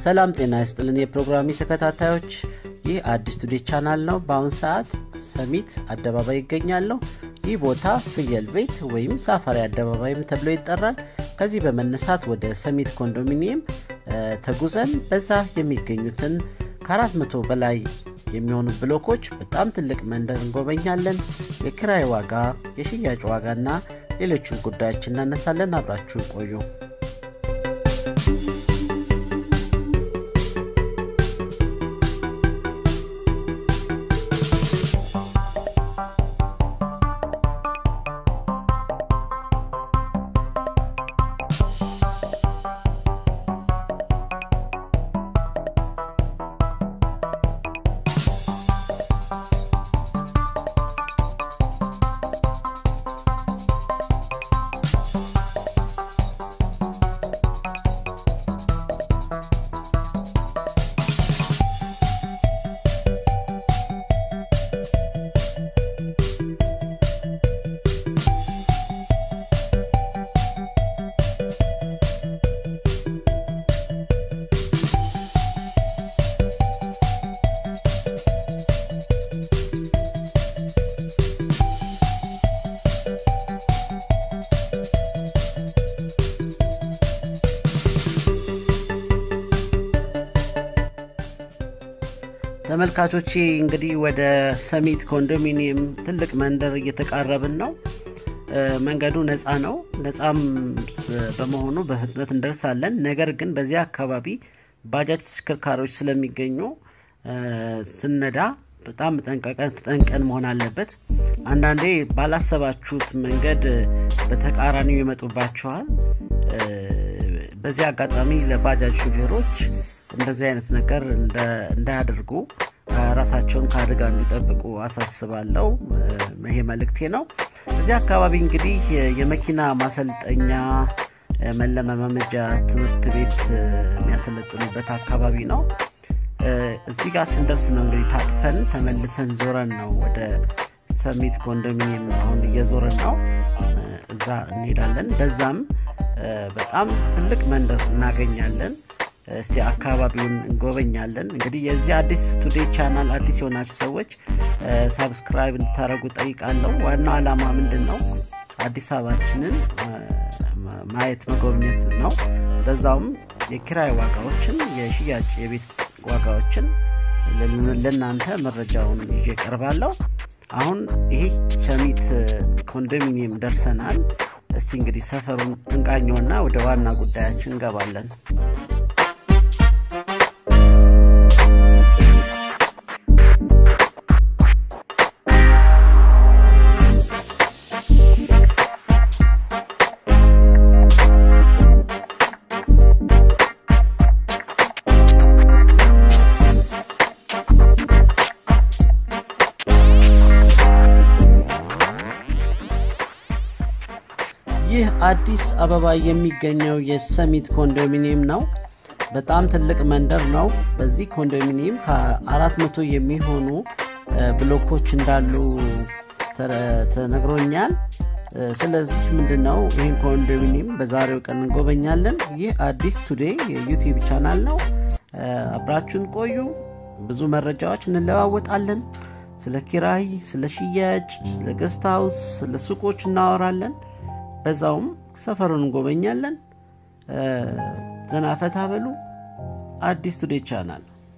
ሰላም ጤና ይስጥልን የፕሮግራሚ ተከታታዮች ይህ አዲስ ቱዴ ቻናል ነው በአሁን ሰዓት ሰሚት አደባባይ ይገኛለሁ ይህ ቦታ ፍየል ቤት ወይም ሳፋሪ አደባባይም ተብሎ ይጠራል ከዚህ በመነሳት ወደ ሰሚት ኮንዶሚኒየም ተጉዘን በዛ የሚገኙትን ከአራት መቶ በላይ የሚሆኑ ብሎኮች በጣም ትልቅ መንደር እንጎበኛለን የኪራይ ዋጋ የሽያጭ ዋጋ እና ሌሎችን ጉዳዮች እናነሳለን አብራችሁ ቆዩ ተመልካቾቼ እንግዲህ ወደ ሰሚት ኮንዶሚኒየም ትልቅ መንደር እየተቃረብን ነው መንገዱ ነፃ ነው ነፃም በመሆኑ በፍጥነት እንደርሳለን ነገር ግን በዚህ አካባቢ ባጃጅ ተሽከርካሪዎች ስለሚገኙ ስነዳ በጣም ተጠንቀን መሆን አለበት አንዳንዴ ባላሰባችሁት መንገድ በተቃራኒው ይመጡባችኋል በዚህ አጋጣሚ ለባጃጅ ሹፌሮች እንደዚህ አይነት ነገር እንዳያደርጉ ራሳቸውን ከአደጋ እንዲጠብቁ አሳስባለው ይሄ መልእክቴ ነው እዚህ አካባቢ እንግዲህ የመኪና ማሰልጠኛ መለማመጃ ትምህርት ቤት የሚያሰለጥኑበት አካባቢ ነው እዚህ ጋር ስንደርስ ነው እንግዲህ ታጥፈን ተመልሰን ዞረን ነው ወደ ሰሚት ኮንዶሚኒየም አሁን እየዞረን ነው እዛ እንሄዳለን በዛም በጣም ትልቅ መንደር እናገኛለን እስቲ አካባቢውን እንጎበኛለን እንግዲህ የዚህ አዲስ ቱዴ ቻናል አዲስ የሆናችሁ ሰዎች ሳብስክራይብ እንድታደረጉ ጠይቃለሁ ዋናው ዓላማ ምንድን ነው አዲስ አበባችንን ማየት መጎብኘት ነው በዛውም የኪራይ ዋጋዎችን የሽያጭ የቤት ዋጋዎችን ለእናንተ መረጃውን ይዤ ቀርባለሁ አሁን ይህ ቸሚት ኮንዶሚኒየም ደርሰናል እስቲ እንግዲህ ሰፈሩን እንቃኘውና ወደ ዋና ጉዳያችን እንገባለን ይህ አዲስ አበባ የሚገኘው የሰሚት ኮንዶሚኒየም ነው በጣም ትልቅ መንደር ነው በዚህ ኮንዶሚኒየም ከአራት መቶ የሚሆኑ ብሎኮች እንዳሉ ተነግሮኛል ስለዚህ ምንድነው ይህን ኮንዶሚኒየም በዛሬው ቀን እንጎበኛለን ይህ አዲስ ቱዴ የዩቲዩብ ቻናል ነው አብራችሁን ቆዩ ብዙ መረጃዎች እንለዋወጣለን ስለ ኪራይ ስለ ሽያጭ ስለ ገስት ሃውስ ስለ ሱቆች እናወራለን በዛውም ሰፈሩን እንጎበኛለን ዘናፈታ በሉ አዲስ ቱዴ ቻናል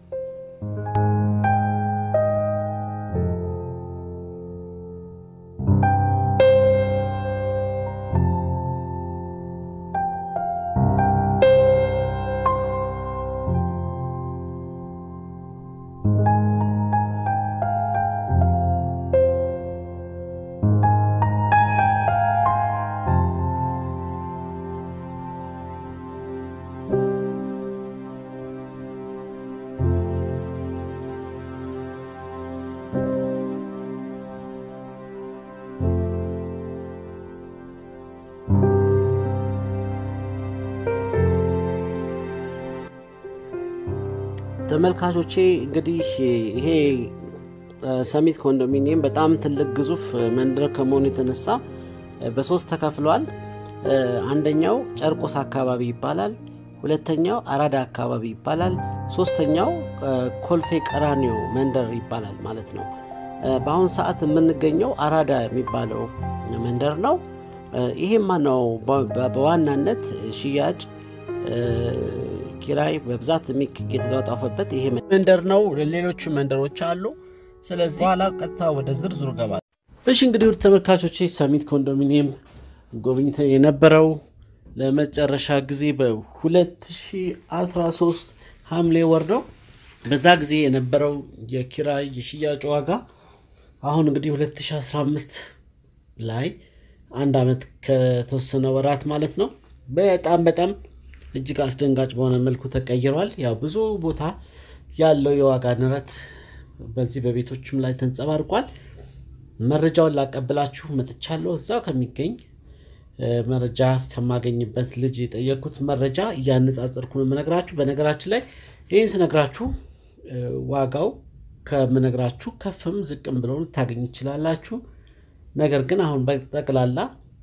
ተመልካቾቼ እንግዲህ ይሄ ሰሚት ኮንዶሚኒየም በጣም ትልቅ ግዙፍ መንደር ከመሆኑ የተነሳ በሶስት ተከፍሏል አንደኛው ጨርቆስ አካባቢ ይባላል ሁለተኛው አራዳ አካባቢ ይባላል። ሶስተኛው ኮልፌ ቀራኒዮ መንደር ይባላል ማለት ነው። በአሁን ሰዓት የምንገኘው አራዳ የሚባለው መንደር ነው። ይሄማ ነው በዋናነት ሽያጭ ኪራይ በብዛት የተጧጧፈበት ይሄ መንደር ነው። ሌሎቹ መንደሮች አሉ። ስለዚህ በኋላ ቀጥታ ወደ ዝርዝሩ ገባል። እሺ እንግዲህ ውድ ተመልካቾች ሰሚት ኮንዶሚኒየም ጎብኝተን የነበረው ለመጨረሻ ጊዜ በ2013 ሐምሌ ወር ነው። በዛ ጊዜ የነበረው የኪራይ የሽያጭ ዋጋ አሁን እንግዲህ 2015 ላይ አንድ ዓመት ከተወሰነ ወራት ማለት ነው በጣም በጣም እጅግ አስደንጋጭ በሆነ መልኩ ተቀይሯል። ያው ብዙ ቦታ ያለው የዋጋ ንረት በዚህ በቤቶችም ላይ ተንጸባርቋል። መረጃውን ላቀብላችሁ መጥቻለሁ። እዛው ከሚገኝ መረጃ ከማገኝበት ልጅ የጠየኩት መረጃ እያነጻጸርኩ ነው የምነግራችሁ። በነገራችን ላይ ይህን ስነግራችሁ ዋጋው ከምነግራችሁ ከፍም ዝቅም ብለው ልታገኝ ይችላላችሁ። ነገር ግን አሁን በጠቅላላ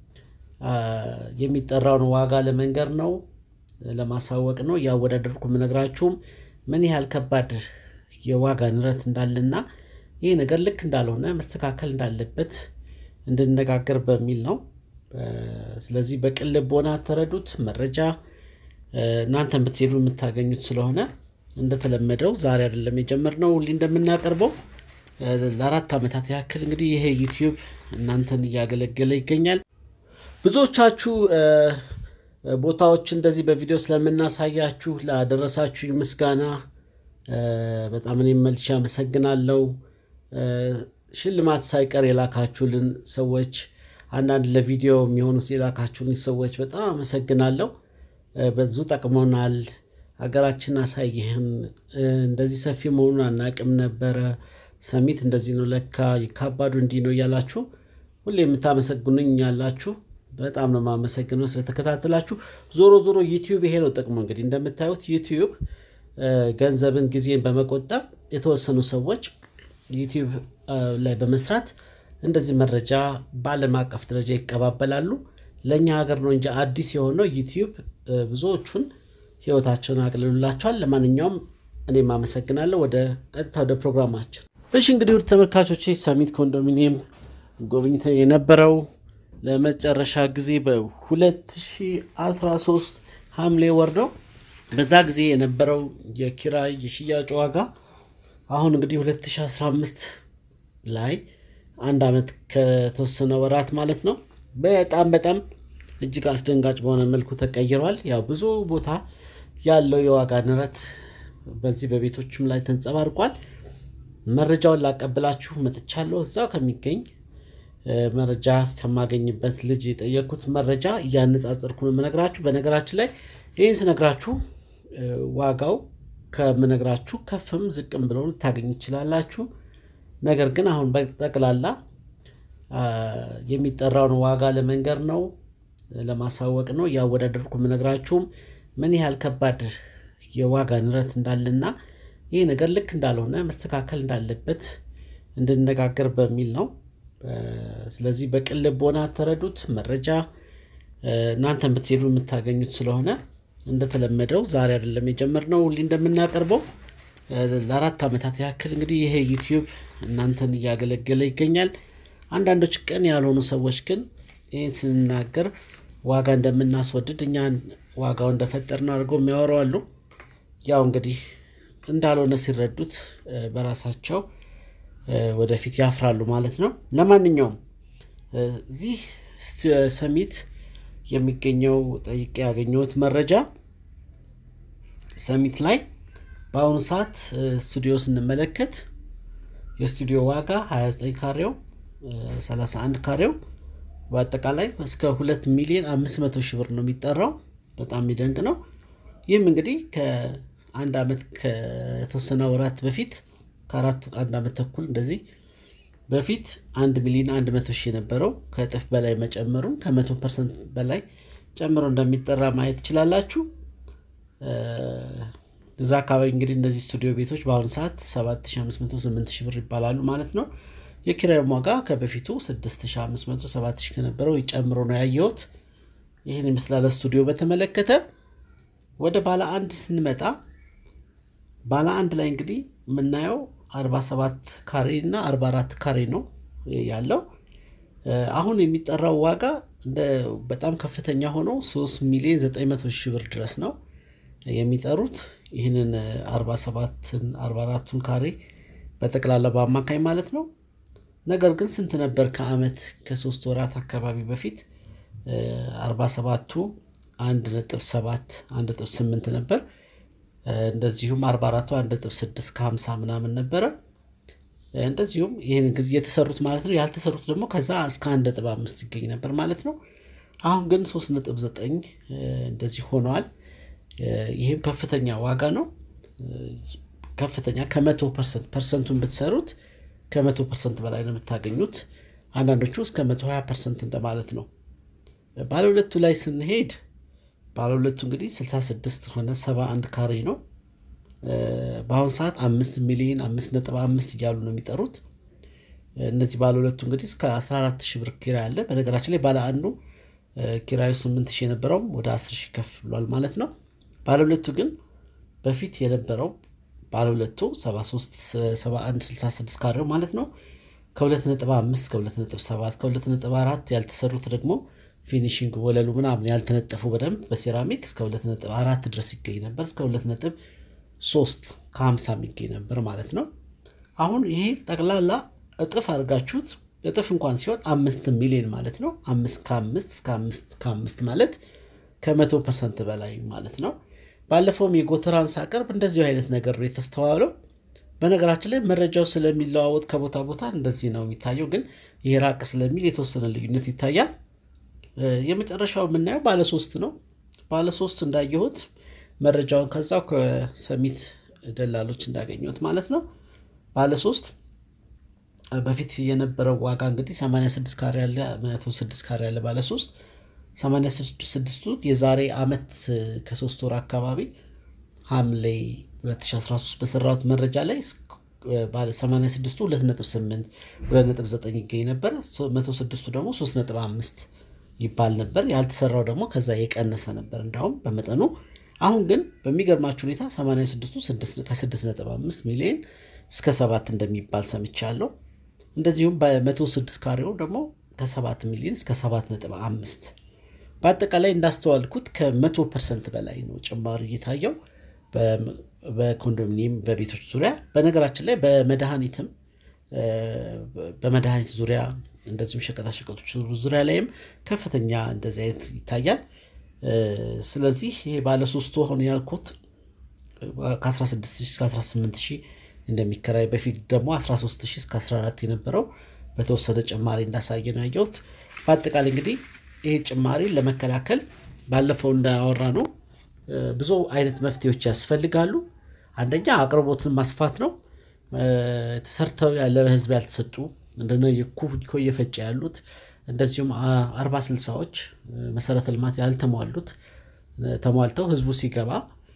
የሚጠራውን ዋጋ ለመንገር ነው ለማሳወቅ ነው እያወዳደርኩ የምነግራችሁም ምን ያህል ከባድ የዋጋ ንረት እንዳለና ይህ ነገር ልክ እንዳልሆነ መስተካከል እንዳለበት እንድነጋገር በሚል ነው። ስለዚህ በቅን ልቦና ተረዱት። መረጃ እናንተ ብትሄዱ የምታገኙት ስለሆነ እንደተለመደው ዛሬ አይደለም የጀመርነው፣ ሁሌ እንደምናቀርበው ለአራት ዓመታት ያክል እንግዲህ ይሄ ዩቲዩብ እናንተን እያገለገለ ይገኛል። ብዙዎቻችሁ ቦታዎች እንደዚህ በቪዲዮ ስለምናሳያችሁ ላደረሳችሁ ምስጋና በጣም እኔም መልሼ አመሰግናለሁ። ሽልማት ሳይቀር የላካችሁልን ሰዎች፣ አንዳንድ ለቪዲዮ የሚሆኑ የላካችሁልን ሰዎች በጣም አመሰግናለሁ። ብዙ ጠቅሞናል። ሀገራችን አሳይህን እንደዚህ ሰፊ መሆኑን አናቅም ነበረ። ሰሚት እንደዚህ ነው ለካ ይካባዱ እንዲህ ነው እያላችሁ ሁሌ የምታመሰግኑኝ ያላችሁ በጣም ነው የማመሰግነው ስለተከታተላችሁ። ዞሮ ዞሮ ዩቲዩብ ይሄ ነው ጥቅሙ። እንግዲህ እንደምታዩት ዩቲዩብ ገንዘብን፣ ጊዜን በመቆጠብ የተወሰኑ ሰዎች ዩቲዩብ ላይ በመስራት እንደዚህ መረጃ በዓለም አቀፍ ደረጃ ይቀባበላሉ። ለእኛ ሀገር ነው እንጂ አዲስ የሆነው ዩቲዩብ ብዙዎቹን ህይወታቸውን አቅልሉላቸዋል። ለማንኛውም እኔም አመሰግናለሁ። ወደ ቀጥታ ወደ ፕሮግራማችን እሺ። እንግዲህ ውድ ተመልካቾች ሰሚት ኮንዶሚኒየም ጎብኝተን የነበረው ለመጨረሻ ጊዜ በ2013 ሐምሌ ወር ነው። በዛ ጊዜ የነበረው የኪራይ የሽያጭ ዋጋ አሁን እንግዲህ 2015 ላይ አንድ ዓመት ከተወሰነ ወራት ማለት ነው በጣም በጣም እጅግ አስደንጋጭ በሆነ መልኩ ተቀይሯል። ያው ብዙ ቦታ ያለው የዋጋ ንረት በዚህ በቤቶችም ላይ ተንጸባርቋል። መረጃውን ላቀብላችሁ መጥቻለሁ። እዛው ከሚገኝ መረጃ ከማገኝበት ልጅ የጠየኩት መረጃ እያነጻጸርኩ ነው የምነግራችሁ። በነገራችን ላይ ይህን ስነግራችሁ ዋጋው ከምነግራችሁ ከፍም ዝቅም ብለው ልታገኝ ይችላላችሁ። ነገር ግን አሁን በጠቅላላ የሚጠራውን ዋጋ ለመንገር ነው ለማሳወቅ ነው እያወዳደርኩ የምነግራችሁም ምን ያህል ከባድ የዋጋ ንረት እንዳለና ይህ ነገር ልክ እንዳልሆነ መስተካከል እንዳለበት እንድነጋገር በሚል ነው። ስለዚህ በቅን ልቦና ተረዱት። መረጃ እናንተ ብትሄዱ የምታገኙት ስለሆነ እንደተለመደው ዛሬ አይደለም የጀመርነው፣ ሁሌ እንደምናቀርበው ለአራት ዓመታት ያክል እንግዲህ ይሄ ዩቲዩብ እናንተን እያገለገለ ይገኛል። አንዳንዶች ቀን ያልሆኑ ሰዎች ግን ይህን ስንናገር ዋጋ እንደምናስወድድ እኛን ዋጋው እንደፈጠርን አድርገው የሚያወሩ አሉ። ያው እንግዲህ እንዳልሆነ ሲረዱት በራሳቸው ወደፊት ያፍራሉ ማለት ነው። ለማንኛውም እዚህ ሰሚት የሚገኘው ጠይቄ ያገኘሁት መረጃ ሰሚት ላይ በአሁኑ ሰዓት ስቱዲዮ ስንመለከት የስቱዲዮ ዋጋ 29 ካሬው 31 ካሬው በአጠቃላይ እስከ 2 ሚሊዮን 500 ሺህ ብር ነው የሚጠራው። በጣም የሚደንቅ ነው። ይህም እንግዲህ ከአንድ ዓመት ከተወሰነ ወራት በፊት ከአራት አንድ ዓመት ተኩል እንደዚህ በፊት አንድ ሚሊዮን አንድ መቶ ሺህ የነበረው ከእጥፍ በላይ መጨመሩን ከመቶ ፐርሰንት በላይ ጨምሮ እንደሚጠራ ማየት ትችላላችሁ። እዛ አካባቢ እንግዲህ እነዚህ ስቱዲዮ ቤቶች በአሁኑ ሰዓት 7500 8000 ብር ይባላሉ ማለት ነው። የኪራዩም ዋጋ ከበፊቱ 6500 7000 ከነበረው ጨምሮ ነው ያየሁት። ይህን ይመስላል ስቱዲዮ በተመለከተ። ወደ ባለ አንድ ስንመጣ ባለ አንድ ላይ እንግዲህ የምናየው 47 ካሬ እና 44 ካሬ ነው ያለው። አሁን የሚጠራው ዋጋ እንደ በጣም ከፍተኛ ሆኖ 3 ሚሊዮን 900 ሺህ ብር ድረስ ነው የሚጠሩት። ይህንን 47ን 44ቱን ካሬ በጠቅላላ በአማካኝ ማለት ነው። ነገር ግን ስንት ነበር ከአመት ከሶስት ወራት አካባቢ በፊት 47ቱ 1.7 1.8 ነበር። እንደዚሁም 44ቱ 1.6 ከ50 ምናምን ነበረ። እንደዚሁም ይህን ጊዜ የተሰሩት ማለት ነው። ያልተሰሩት ደግሞ ከዛ እስከ 1.5 ይገኝ ነበር ማለት ነው። አሁን ግን 3.9 እንደዚህ ሆነዋል። ይህም ከፍተኛ ዋጋ ነው። ከፍተኛ ከመቶ ፐርሰንት ፐርሰንቱን ብትሰሩት ከመቶ ፐርሰንት በላይ ነው የምታገኙት። አንዳንዶቹ እስከ መቶ ሀያ ፐርሰንት እንደማለት ነው። ባለ ሁለቱ ላይ ስንሄድ ባለ ሁለቱ እንግዲህ 66 ሆነ 71 ካሬ ነው። በአሁኑ ሰዓት አምስት ሚሊዮን አምስት ነጥብ አምስት እያሉ ነው የሚጠሩት። እነዚህ ባለ ሁለቱ እንግዲህ እስከ 14 ሺህ ብር ኪራይ አለ። በነገራችን ላይ ባለ አንዱ ኪራዩ 8 ሺህ የነበረውም ወደ 10 ሺህ ከፍ ብሏል ማለት ነው። ባለ ሁለቱ ግን በፊት የነበረው ባለ ሁለቱ 73 71 66 ካሬው ማለት ነው ከ2.5 ከ2.7 ከ2.4 ያልተሰሩት ደግሞ ፊኒሽንግ ወለሉ ምናምን ያልተነጠፉ በደንብ በሴራሚክ እስከ 2.4 ድረስ ይገኝ ነበር። እስከ 2.3 ከ50 የሚገኝ ነበር ማለት ነው። አሁን ይሄ ጠቅላላ እጥፍ አድርጋችሁት እጥፍ እንኳን ሲሆን አምስት ሚሊዮን ማለት ነው። አምስት ከአምስት እስከ አምስት ከአምስት ማለት ከመቶ ፐርሰንት በላይ ማለት ነው። ባለፈውም የጎተራን ሳቀርብ እንደዚሁ አይነት ነገር ነው የተስተዋለው። በነገራችን ላይ መረጃው ስለሚለዋወጥ ከቦታ ቦታ እንደዚህ ነው የሚታየው፣ ግን ይሄ ራቅ ስለሚል የተወሰነ ልዩነት ይታያል። የመጨረሻው የምናየው ባለሶስት ነው። ባለሶስት እንዳየሁት መረጃውን ከዛው ከሰሚት ደላሎች እንዳገኘሁት ማለት ነው። ባለሶስት በፊት የነበረው ዋጋ እንግዲህ 86 ካሬ ያለ 106 ካሬ ያለ ባለሶስት 86ቱ የዛሬ አመት ከሶስት ወር አካባቢ ሐምሌ 2013 በሰራሁት መረጃ ላይ 86ቱ 2.8 2.9 ይገኝ ነበር። 106ቱ ደግሞ 3.5 ይባል ነበር። ያልተሰራው ደግሞ ከዛ የቀነሰ ነበር እንዳውም በመጠኑ። አሁን ግን በሚገርማችሁ ሁኔታ 86ቱ ከ6.5 ሚሊዮን እስከ 7 እንደሚባል ሰምቻለሁ። እንደዚሁም በ106 ካሬው ደግሞ ከ7 ሚሊዮን እስከ 7.5 በአጠቃላይ እንዳስተዋልኩት ከመቶ ፐርሰንት በላይ ነው ጭማሪ እየታየው በኮንዶሚኒየም በቤቶች ዙሪያ። በነገራችን ላይ በመድኃኒትም በመድኃኒት ዙሪያ እንደዚሁም ሸቀጣሸቀጦች ዙሪያ ላይም ከፍተኛ እንደዚህ አይነት ይታያል። ስለዚህ ይሄ ባለሶስቱ አሁን ያልኩት ከ16 እስከ 18 ሺህ እንደሚከራይ በፊት ደግሞ 13 እስከ 14 የነበረው በተወሰነ ጭማሪ እንዳሳየ ነው ያየሁት። በአጠቃላይ እንግዲህ ይሄ ጭማሪ ለመከላከል ባለፈው እንዳወራ ነው ብዙ አይነት መፍትሄዎች ያስፈልጋሉ። አንደኛ አቅርቦትን ማስፋት ነው። ተሰርተው ያለ ህዝብ ያልተሰጡ እንደነ የኩኮ እየፈጨ ያሉት እንደዚሁም አርባ ስልሳዎች መሰረተ ልማት ያልተሟሉት ተሟልተው ህዝቡ ሲገባ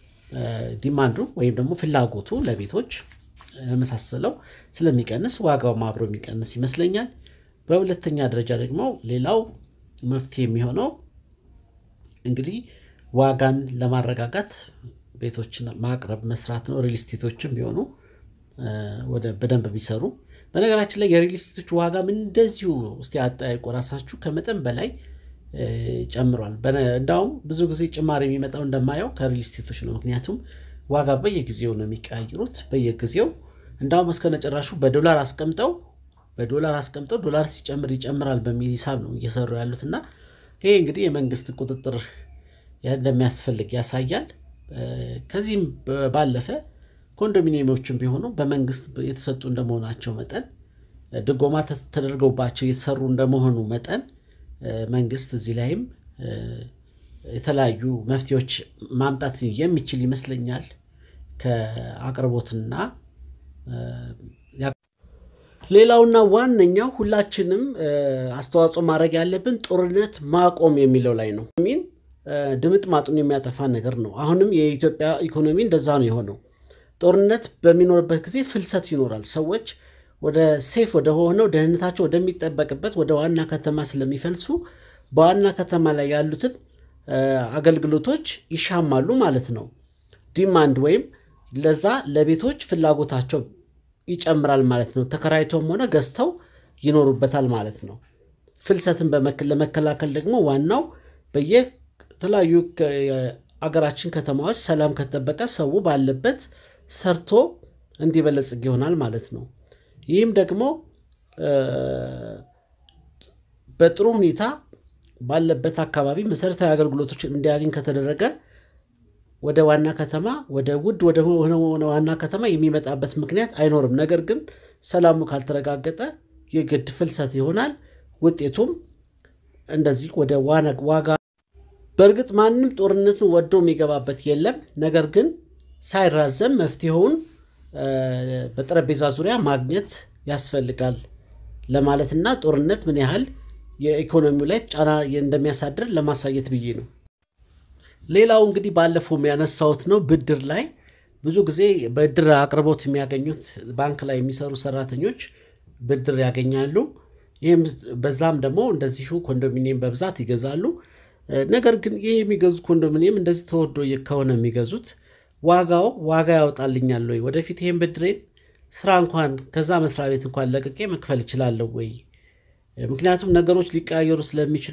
ዲማንዱ ወይም ደግሞ ፍላጎቱ ለቤቶች የመሳሰለው ስለሚቀንስ ዋጋውም አብሮ የሚቀንስ ይመስለኛል። በሁለተኛ ደረጃ ደግሞ ሌላው መፍትሄ የሚሆነው እንግዲህ ዋጋን ለማረጋጋት ቤቶችን ማቅረብ መስራት ነው። ሪል ስቴቶችም ቢሆኑ ወደ በደንብ ቢሰሩ። በነገራችን ላይ የሪል ስቴቶች ዋጋም እንደዚሁ እስቲ አጠያይቁ ራሳችሁ ከመጠን በላይ ጨምሯል። እንዳውም ብዙ ጊዜ ጭማሪ የሚመጣው እንደማየው ከሪል ስቴቶች ነው። ምክንያቱም ዋጋ በየጊዜው ነው የሚቀያይሩት። በየጊዜው እንዳውም እስከ ነጭራሹ በዶላር አስቀምጠው በዶላር አስቀምጠው ዶላር ሲጨምር ይጨምራል በሚል ሂሳብ ነው እየሰሩ ያሉት እና ይሄ እንግዲህ የመንግስት ቁጥጥር እንደሚያስፈልግ ያሳያል። ከዚህም ባለፈ ኮንዶሚኒየሞችም ቢሆኑ በመንግስት የተሰጡ እንደመሆናቸው መጠን ድጎማ ተደርገውባቸው የተሰሩ እንደመሆኑ መጠን መንግስት እዚህ ላይም የተለያዩ መፍትሄዎች ማምጣት የሚችል ይመስለኛል። ከአቅርቦትና ሌላውና ዋነኛው ሁላችንም አስተዋጽኦ ማድረግ ያለብን ጦርነት ማቆም የሚለው ላይ ነው። ሚን ድምጥ ማጡን የሚያጠፋ ነገር ነው። አሁንም የኢትዮጵያ ኢኮኖሚ እንደዛ ነው የሆነው። ጦርነት በሚኖርበት ጊዜ ፍልሰት ይኖራል። ሰዎች ወደ ሴፍ ወደ ሆነው ደህንነታቸው ወደሚጠበቅበት ወደ ዋና ከተማ ስለሚፈልሱ በዋና ከተማ ላይ ያሉትን አገልግሎቶች ይሻማሉ ማለት ነው። ዲማንድ ወይም ለዛ ለቤቶች ፍላጎታቸው ይጨምራል ማለት ነው። ተከራይተውም ሆነ ገዝተው ይኖሩበታል ማለት ነው። ፍልሰትን ለመከላከል ደግሞ ዋናው በየተለያዩ አገራችን ከተማዎች ሰላም ከተጠበቀ ሰው ባለበት ሰርቶ እንዲበለጽግ ይሆናል ማለት ነው። ይህም ደግሞ በጥሩ ሁኔታ ባለበት አካባቢ መሰረታዊ አገልግሎቶችን እንዲያገኝ ከተደረገ ወደ ዋና ከተማ ወደ ውድ ወደ ዋና ከተማ የሚመጣበት ምክንያት አይኖርም። ነገር ግን ሰላሙ ካልተረጋገጠ የግድ ፍልሰት ይሆናል። ውጤቱም እንደዚህ ወደ ዋጋ በእርግጥ ማንም ጦርነትን ወዶ የሚገባበት የለም። ነገር ግን ሳይራዘም መፍትሄውን በጠረጴዛ ዙሪያ ማግኘት ያስፈልጋል ለማለትና ጦርነት ምን ያህል የኢኮኖሚው ላይ ጫና እንደሚያሳድር ለማሳየት ብዬ ነው። ሌላው እንግዲህ ባለፈው ያነሳሁት ነው። ብድር ላይ ብዙ ጊዜ ብድር አቅርቦት የሚያገኙት ባንክ ላይ የሚሰሩ ሰራተኞች ብድር ያገኛሉ። ይህም በዛም ደግሞ እንደዚሁ ኮንዶሚኒየም በብዛት ይገዛሉ። ነገር ግን ይህ የሚገዙ ኮንዶሚኒየም እንደዚህ ተወዶ ከሆነ የሚገዙት ዋጋው ዋጋ ያወጣልኛል ወይ? ወደፊት ይህን ብድሬን ስራ እንኳን ከዛ መስሪያ ቤት እንኳን ለቅቄ መክፈል እችላለሁ ወይ? ምክንያቱም ነገሮች ሊቀያየሩ ስለሚችሉ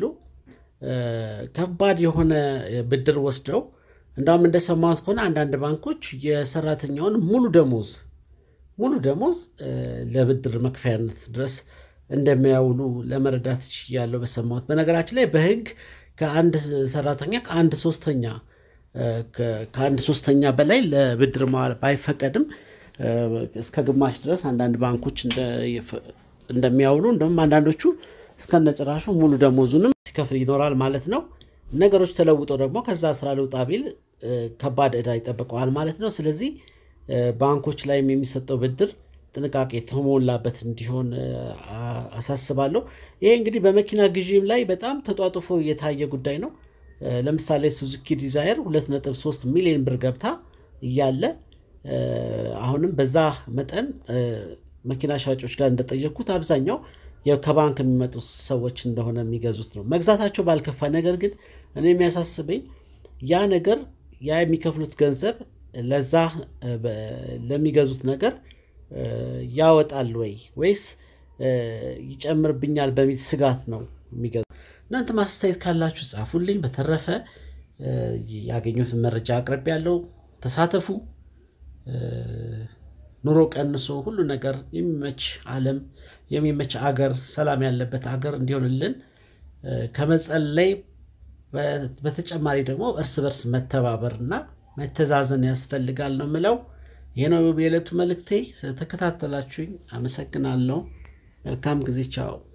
ከባድ የሆነ ብድር ወስደው እንዳውም እንደሰማሁት ከሆነ አንዳንድ ባንኮች የሰራተኛውን ሙሉ ደሞዝ ሙሉ ደሞዝ ለብድር መክፈያነት ድረስ እንደሚያውሉ ለመረዳት ችያለሁ በሰማሁት። በነገራችን ላይ በሕግ ከአንድ ሰራተኛ ከአንድ ሶስተኛ ከአንድ ሶስተኛ በላይ ለብድር መዋል ባይፈቀድም እስከ ግማሽ ድረስ አንዳንድ ባንኮች እንደሚያውሉ እንደውም አንዳንዶቹ እስከነጭራሹ ሙሉ ደሞዙንም ሲከፍል ይኖራል ማለት ነው። ነገሮች ተለውጠው ደግሞ ከዛ ስራ ልውጣ ቢል ከባድ ዕዳ ይጠብቀዋል ማለት ነው። ስለዚህ ባንኮች ላይም የሚሰጠው ብድር ጥንቃቄ የተሞላበት እንዲሆን አሳስባለሁ። ይሄ እንግዲህ በመኪና ግዢም ላይ በጣም ተጧጥፎ የታየ ጉዳይ ነው። ለምሳሌ ሱዙኪ ዲዛየር 2.3 ሚሊዮን ብር ገብታ እያለ አሁንም በዛ መጠን መኪና ሻጮች ጋር እንደጠየቅኩት አብዛኛው ከባንክ የሚመጡ ሰዎች እንደሆነ የሚገዙት ነው። መግዛታቸው ባልከፋ፣ ነገር ግን እኔ የሚያሳስበኝ ያ ነገር ያ የሚከፍሉት ገንዘብ ለዛ ለሚገዙት ነገር ያወጣል ወይ ወይስ ይጨምርብኛል በሚል ስጋት ነው የሚገዙ። እናንተ ማስተያየት ካላችሁ ጻፉልኝ። በተረፈ ያገኙትን መረጃ አቅርቤ ያለው ተሳተፉ። ኑሮ ቀንሶ ሁሉ ነገር የሚመች ዓለም የሚመች አገር ሰላም ያለበት አገር እንዲሆንልን ከመጸለይ በተጨማሪ ደግሞ እርስ በርስ መተባበርና መተዛዘን ያስፈልጋል ነው ምለው። ይህ ነው የዕለቱ መልእክቴ። ስለተከታተላችሁኝ አመሰግናለሁ። መልካም ጊዜ። ቻው